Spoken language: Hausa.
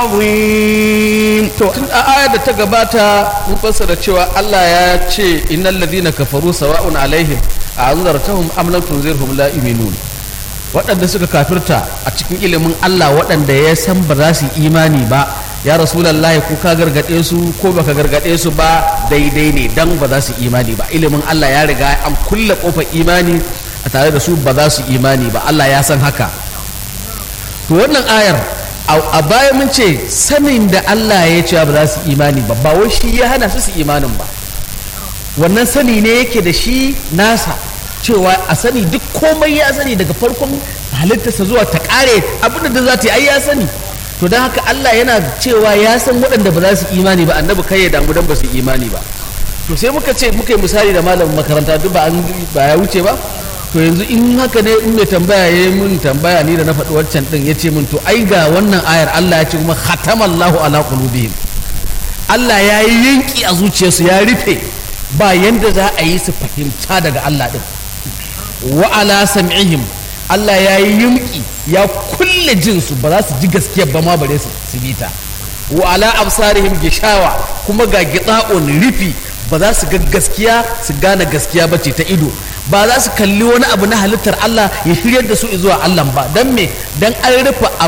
عظيم to tun a ayar da ta gabata mun fassara cewa Allah ya ce innal ladina kafaru sawa'un alaihim a anzartahum am lam tunzirhum la yu'minun waɗanda suka kafirta a cikin ilimin Allah waɗanda ya san ba za su yi imani ba ya rasulullahi ko ka gargaɗe su ko baka gargaɗe su ba daidai ne dan ba za su imani ba ilimin Allah ya riga an kulle kofar imani a tare da su ba za su imani ba Allah ya san haka to wannan ayar a baya mun ce sanin da Allah ya ce ba za su imani ba ba wai shi ya hana su su imanin ba wannan sani ne yake da shi nasa cewa a sani duk komai ya sani daga farkon halittarsa zuwa ta kare abinda da za ta yi ai ya sani to don haka Allah yana cewa ya san waɗanda ba za su imani ba annabi kai ya damu dan ba su imani ba to sai muka ce muka yi misali da malamin makaranta duk ba ya wuce ba to yanzu in haka ne in mai tambaya ya yi mun tambaya ni da na faɗi wancan ɗin ya ce mun to ai ga wannan ayar Allah ya ce kuma khatamallahu ala qulubihim Allah ya yi yanki a zuciyarsu ya rufe ba yanda za a yi su fahimta daga Allah ɗin wa ala sam'ihim Allah ya yi yunki ya kulle jinsu ba za su ji gaskiya ba ma bare su bi ta wa ala absarihim gishawa kuma ga gitsa'un rufi ba za su ga gaskiya su gane gaskiya ba ce ta ido ba za su kalli wani abu na halittar Allah ya shiryar da su zuwa Allah ba don me don an rufe